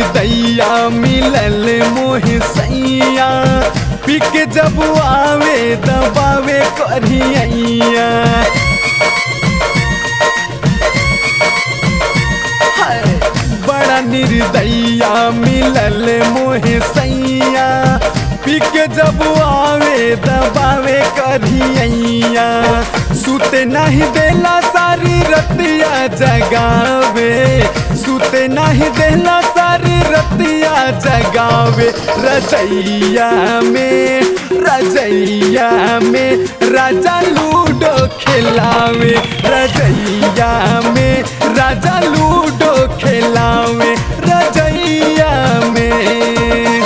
निर्दैया मिलल मोह सैया पिक जब आवे दबावे करिया हाय, बड़ा निर्दैया मिलल मोह सैया पिक जब आवे दबावे करिया सुते नहीं देला सारी रतिया जगावे सुते नहीं देला सारी रतिया जगावे रजैया में रजैया में राजा लूडो खिलावे रजैया में राजा लूडो खिलावे रजैया में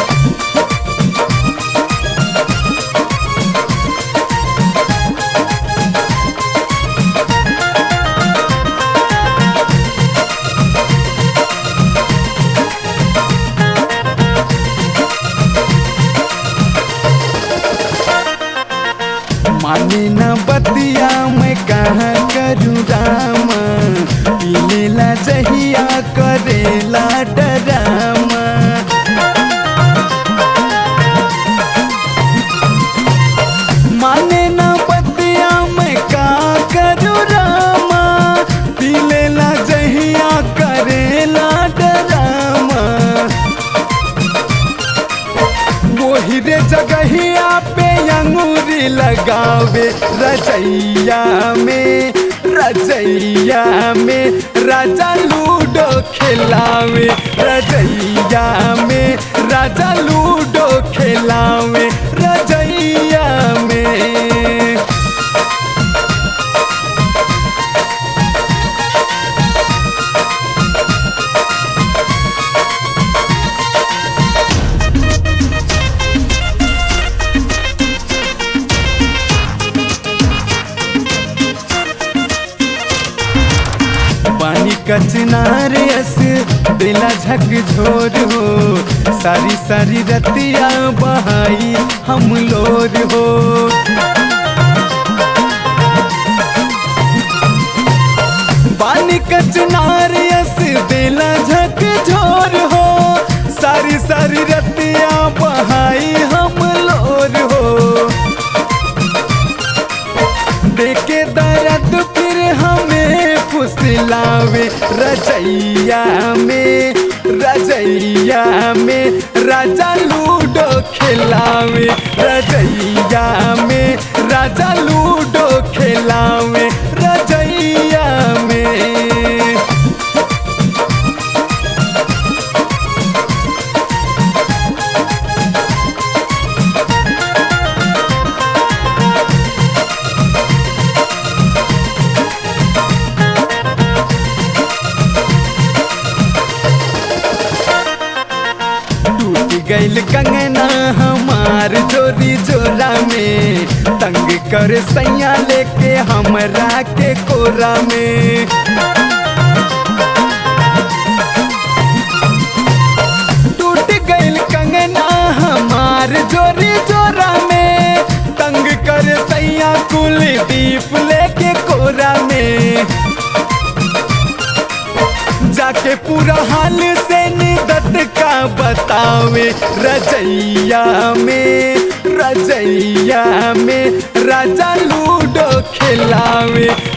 माने न बतिया मैं कहाँ करूँ रामा पीलेला जहिया करेला डरामा माने न बतिया मैं का करूँ रामा पीलेला जहिया करेला डरामा वही रे जगहिया पे अंगूरी लगावे रजैया में रजैया में राजा लूडो खिलावे रजैया में राजा लूडो खिलावे रजैया में पानी कचनार अस दिला झक झोर हो सारी सारी रतिया बहाई हम लोर हो पानी कचनार अस दिला झक झोर हो सारी सारी रतिया बहाई हम लोर हो देखे दर्द फिर हमें फुसलावे रजैया में रजैया में राजा लूडो खिलावे रजैया में राजा लूडो खिलावे रजैया में टूट गईल कंगना हमार जोरी जोरा में तंग कर सैया लेके हमरा के कोरा में टूट गईल कंगना हमार जोरी जोरा में तंग कर सैया कुलदीप लेके कोरा में जाके पूरा हाल से निदत का बतावे रजैया में रजैया में राजा लूडो खिलावे